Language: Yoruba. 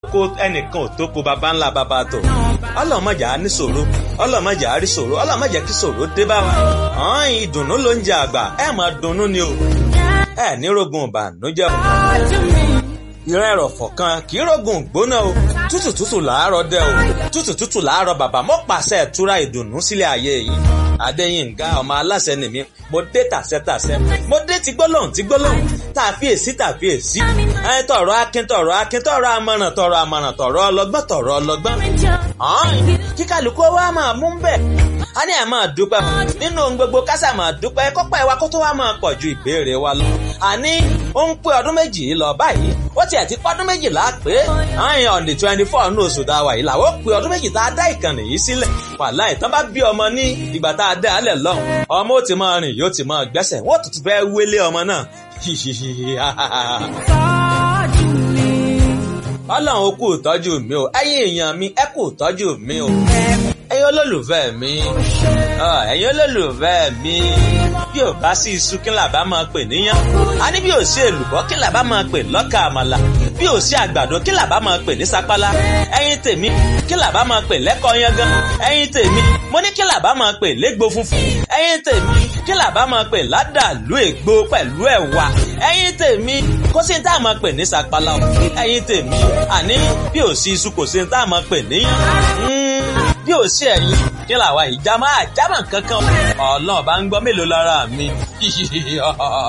ko ẹnìkan ò tó ko baba ńlá baba tó ọlọ́run má jẹ́ á ní ṣòro ọlọ́run má jẹ́ á rí ṣòro ọlọ́run má jẹ́ kí ṣòro dé bá wa ọ̀hún ìdùnnú ló ń jẹ àgbà ẹ máa dunnú ni o ẹ ní rogun ìbànújẹ́ o ìran ẹ̀rọ̀fọ̀ kan kì í rogun gbóná o tútù tútù làárọ̀ dẹ o tútù tútù làárọ̀ bàbá mo pàṣẹ ìtura ìdùnnú sílẹ̀ ayé yìí adéyínká ọmọ aláṣẹ nìmí mo dé tàṣẹtàṣẹ mo dé ti gbólóhùn ti gbólóhùn tàfíèsí tàfíèsí ẹ tọrọ akin tọrọ akin tọrọ amọ̀ràn tọrọ amọ̀ràn tọrọ ọlọ́gbọ́n tọrọ ọlọ́gbọ́n kíkàlùkù wa máa mú bẹ́ẹ̀ a ní ẹ̀ máa dúpẹ́ nínú ohun gbogbo kásà máa dúpẹ́ kọ́pẹ́ wa kó tó wá máa pọ̀ ju ìbéèrè wa lọ. àní ó ń pé ọdún méjì lọ báyìí ó tiẹ̀ ti pọ́dún méjìlá pé àyìn on the twenty four ní oṣù tá a wà yìí làwọn ó pé ọdún méjì tá a dá ìkànnì yìí sílẹ̀. wàhálà ìtàn bá bí ọmọ ní ìgbà tá a dá alẹ̀ lọ́hùn ọmọ ó ti máa rìn yóò ti máa gbẹ́sẹ̀ wọ́n tuntun fẹ́ wélé ọmọ náà. ọlọ́run ó kú ìtọ́jú mi o ẹ̀yin èèyàn mi ẹ kú ìtọ́jú mi o ẹ̀yin olólùfẹ́ mi ẹ̀yin olólùfẹ́ mi bí ò bá sí iṣu kí làbá máa pè níyàn a ní bí ò sí èlùbọ́ kí làbá máa pè lọ́kà àmàlà bí ò sí àgbàdo kí làbá máa pè ní sapala ẹ̀yin tèmi kí làbá máa pè lẹ́kọ̀ọ́ yangan ẹ̀yin tèmi mo ní kí làbá máa pè légbò funfun ẹ̀yin tèmi kí làbá máa pè ládàlú ègbò pẹ̀lú ẹ̀wà ẹ̀yin tèmi kó sí ní tá a máa pè ní sapala ẹ̀yin tèmi àní bí ò sí iṣu kò sí ní tá a máa pè níyàn bí ò sí ẹ̀yin kí làwa ìjà máa jámà kankan ọlọ́run bá ń gbọ́ mélòó lára mi.